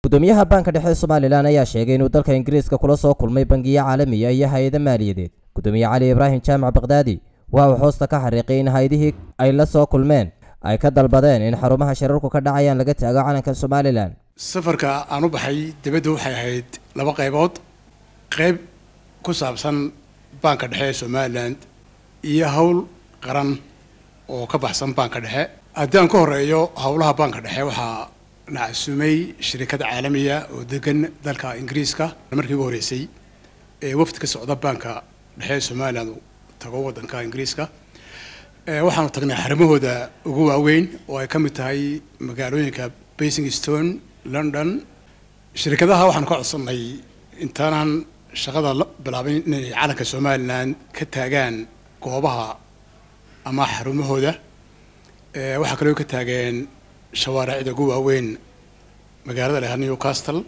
gudoomiyaha baanka dhexe ee somalilan ayaa sheegay inuu dalka ingiriiska kula soo kulmay bangiyo caalamiya iyo hay-ado maaliyadeed gudoomiye cali ibraahim jaamac bakdaadi waxa uu hoosta ka xariiqay in hay-adihii ay la soo kulmeen ay ka dalbadeen in xarumaha shirarku ka dhacayaan laga taago calanka somalilan safarka aan u baxay dibadda waxay ahayd laba qaybood qayb ku saabsan baanka dhexe ee somalilan iyo howl qaran oo ka baxsan baanka dhexe haddii aan ka horeeyo howlaha baanka dhexe waxaa nacasumay shirikad caalamiya oo degan dalka ingiriiska markii ugu horreysay ee wafdi ka socda baanka dhexe ee somalilan tago waddanka ingiriiska waxaanu tagnay xarimahooda ugu waaweyn oo ay ka mid tahay magaalooyinka basing stone london shirikadaha waxaanu ka codsannay intaanaan shaqada la bilaabin inay calanka somalilan ka taagaan goobaha ama xarumahooda waxaa kaloo ka taageen shawaaricda ugu waaweyn magaalada leha newcastle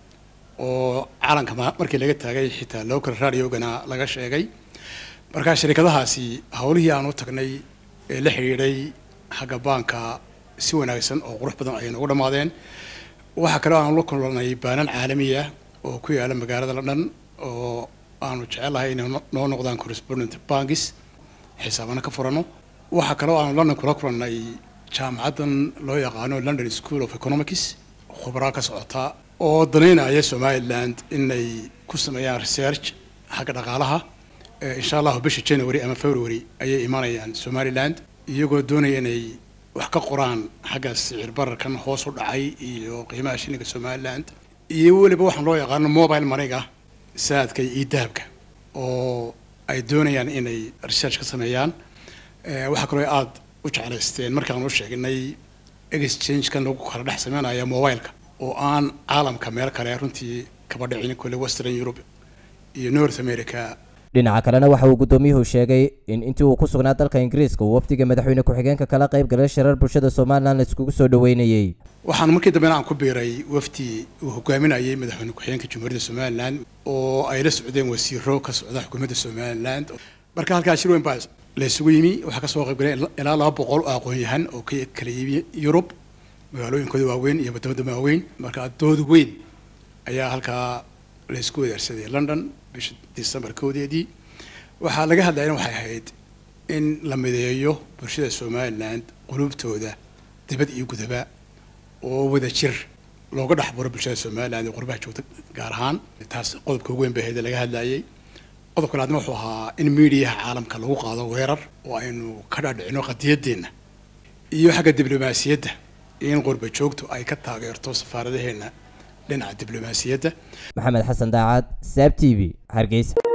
oo calanka markii laga taagay xitaa local radiogana laga sheegay markaa shirikadahaasi howlihii aan u tagnay ee la xidhiidhay xagga baanka si wanaagsan oo qurux badan ayay noogu dhammaadeen waxaa kaloo aanu la kulannay baanan caalamiya oo ku yaala magaalada london oo aanu jecelahay inay noo noqdaan correspondent bankis xisaabana ka furano waxaa kaloo aanu london kula kulannay jaamacaddan loo yaqaano london school of economics khubraa ka socota oo danaynaya somaliland inay ku sameeyaan research xagga dhaqaalaha insha allahu bisha january ama february ayay imanayaan somaliland iyagoo doonaya inay wax ka qoraan xagga sicir bararkan hoos u dhacay iyo qiimaha shilinka somaliland iyo weliba waxaan loo yaqaano mobile maniga saadka iyo dahabka oo ay doonayaan inay research ka sameeyaan waxaa kaloo aada u jeclaysteen markaan u sheegnay exchange-kan lagu kala dhex sameynaya mobileka oo aan caalamka meel kale runtii kaba dhicin kule western europe iyo north america dhinaca kalena waxa uu gudoomiyuhu sheegay in intii uu ku sugnaa dalka ingiriiska uu wafdiga madaxweyne ku-xigeenka kala qayb galay shirar bulshada somalilan la iskugu soo dhaweynayey waxaan markii dambena aan ku biiray wafdi uu hogaaminayay madaxweyne ku-xigeenka jamhuuriyadda somalilan oo ay la socdeen wasiiro ka socda xukuumadda somaliland marka halkaa shir weyn baa la isugu yimi waxaa kasoo qayb galay ilaa laba boqol oo aqoon-yahan oo ka kala yimi yurub magaalooyinkooda waaweyn iyo wadamada waaweyn marka dood weyn ayaa halkaa la isku wadaarsaday london bisha december koodeedii waxaa laga hadlayana waxay ahayd in la mideeyo bulshada somaliland qulubtooda dibad iyo gudaba oo wada jir looga dhex buro bulshada somaliland ee qurbaha joogta gaar ahaan taas qodobka ugu weyn bay ahayd laga hadlayay qodobka laadna wuxuu ahaa in miidiyaha caalamka lagu qaado weerar oo aynu ka dhaadhicino qadiyadeenna iyo xagga diblomaasiyadda in qurba joogtu ay ka taageerto safaaradaheenna dhinaca diblomaasiyadda maxamed xasan daacad saab t v hargeysa